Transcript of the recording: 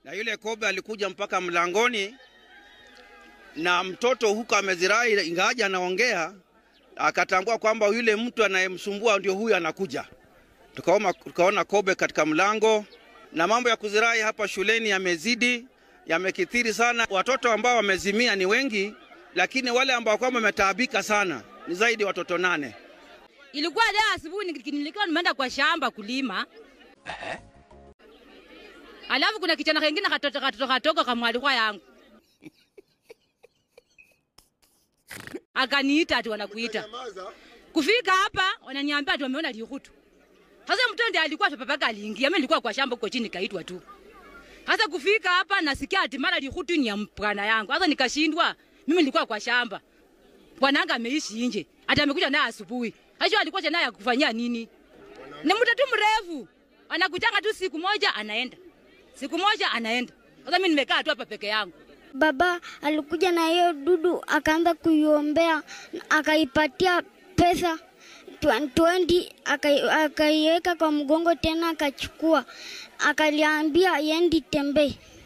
na yule kobe alikuja mpaka mlangoni, na mtoto huko amezirai, ingawaje anaongea, akatambua kwamba yule mtu anayemsumbua ndio huyu anakuja. Tukaona, tukaona kobe katika mlango, na mambo ya kuzirai hapa shuleni yamezidi, yamekithiri sana. Watoto ambao wamezimia ni wengi, lakini wale ambao kwamba wametaabika sana ni zaidi watoto nane. Ilikuwa leo asubuhi nilikuwa nimeenda kwa shamba kulima. Alafu kuna kichana kingine katoto katoto katoka kamwalikwa yangu. Akaniita ati wanakuita. Kufika hapa wananiambia ati wameona likutu. Sasa mtoto ndiye alikuwa papaka aliingia, mimi nilikuwa kwa shamba huko chini kaitwa tu. Sasa kufika hapa nasikia ati mara likutu ni ya mpwana yangu. Sasa nikashindwa. Mimi nilikuwa kwa shamba. Bwananga ameishi nje. Hata amekuja naye asubuhi. Hajo alikuwa naye akufanyia nini? Ni mtoto mrefu. Anakutanga tu siku moja anaenda. Siku moja anaenda. Sasa mimi nimekaa tu hapa peke yangu. Baba alikuja na hiyo dudu akaanza kuiombea, akaipatia pesa 20 akaiweka kwa mgongo tena akachukua, akaliambia yendi tembee.